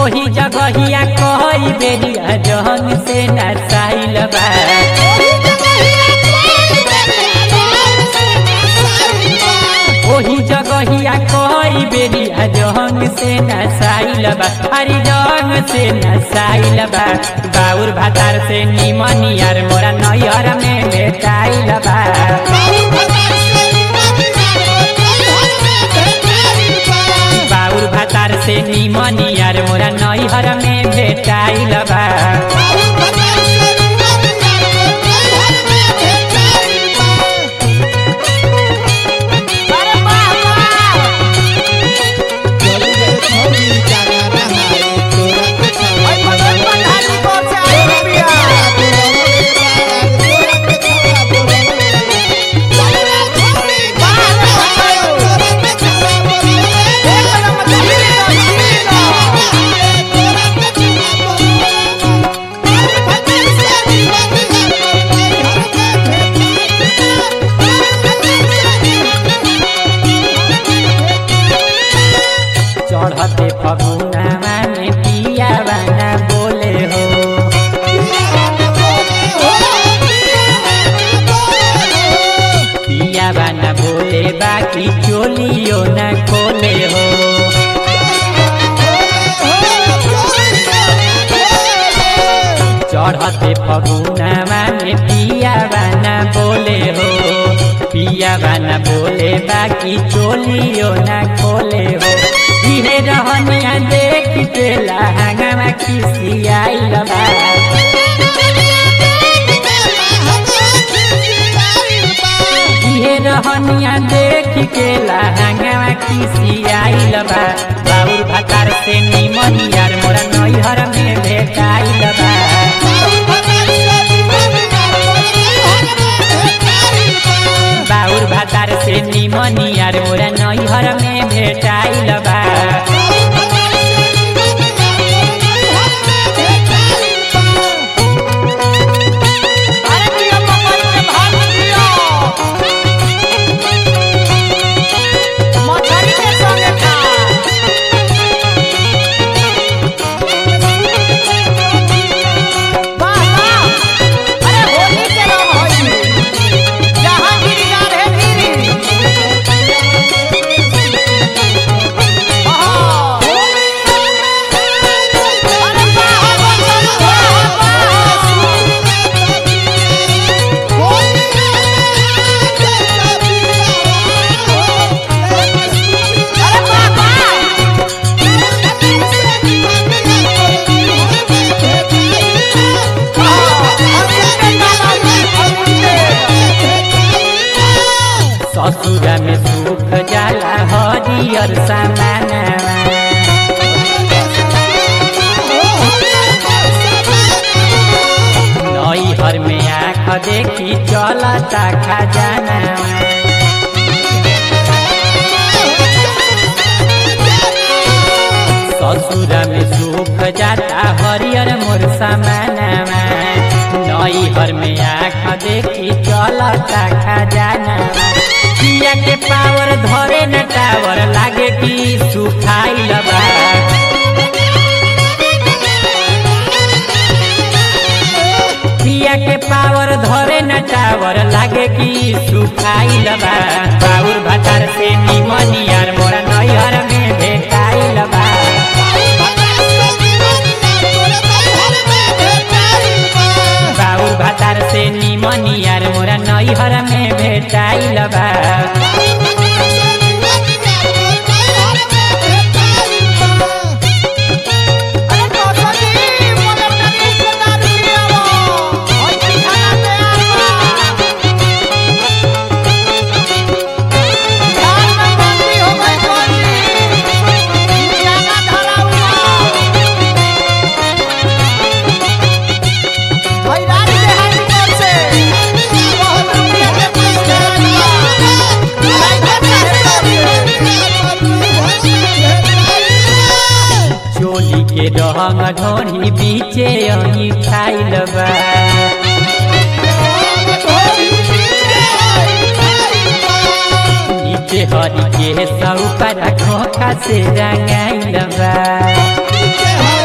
ओही जगहिया कई बेरिया जहन से नसाइल बा ओही जगहिया कई बेरिया जहन से नसाइल बा हरी जंग से नसाइल बा बाउर भातार से निमन यार मोरा नैहर में बेटाइल बा बाउर भातार से निमन यार मोरा नैहर में भेटाइल बा चढ़ते फगुनामा में पिया बाना बोले हो पिया बाना बोले बाकी चोलियो न खोले हो चढ़ते फगुनामा में पिया बाना बोले हो पिया बाना बोले बाकी चोलियो न खोले हो इहे रहनिया देख के लहंगा खिसियाइल बा इहे रहनिया देख के लहंगा खिसियाइल बा बाउर भातार से निमन यार मोरा नैहर में भेटाइल बा बाउर भातार से निमन यार मोरा नैहर में भेटाइल बा ससुरा में सुख जाला हरियर सामानवा नैहर में आँख देखी चलता खजाना ससुरा में सुख जाता हरियर मोर सामानवा नैहर में आँख देखी चलता खजाना पिया के पावर धरे न टावर लागे कि सुखाइल बा पिया के पावर धरे न टावर लागे कि सुखाइल बा बाउर भातार से निमन यार मोरा नैहर में भेटाइल बा बाउर भातार से निमन यार मोरा नैहर में भेटाइल बा चोली के रंग ढोरी बीचे अही खाइल बा नीचे हरी के सौ पर खोखा से रंगाइल बा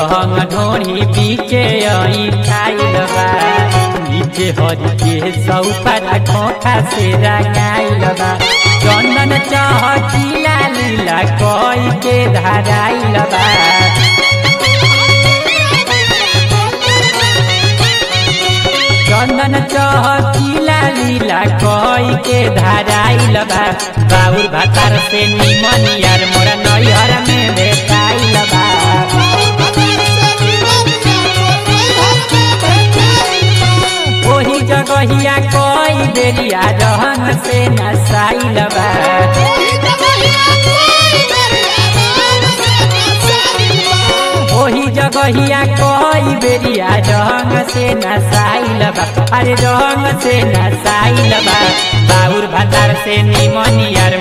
रंग ढोरी बीचे आई खाइल बा नीचे हरी के सौपर खोखा से रंगाइल बा चंदन चहकीला लीला कोई के धराइल बा चंदन चहकीला लीला कोई के धराइल बा बाउर भातार से निमन यार मोरा नैहर में भेटाइल बा ओही जगहिया कोई बेरिया रहन से नसाइल बा ओही जगहिया कोई बेरिया रंग से नसाइल बा अरे रंग से नसाइल बा बाउर भातार से निमन यार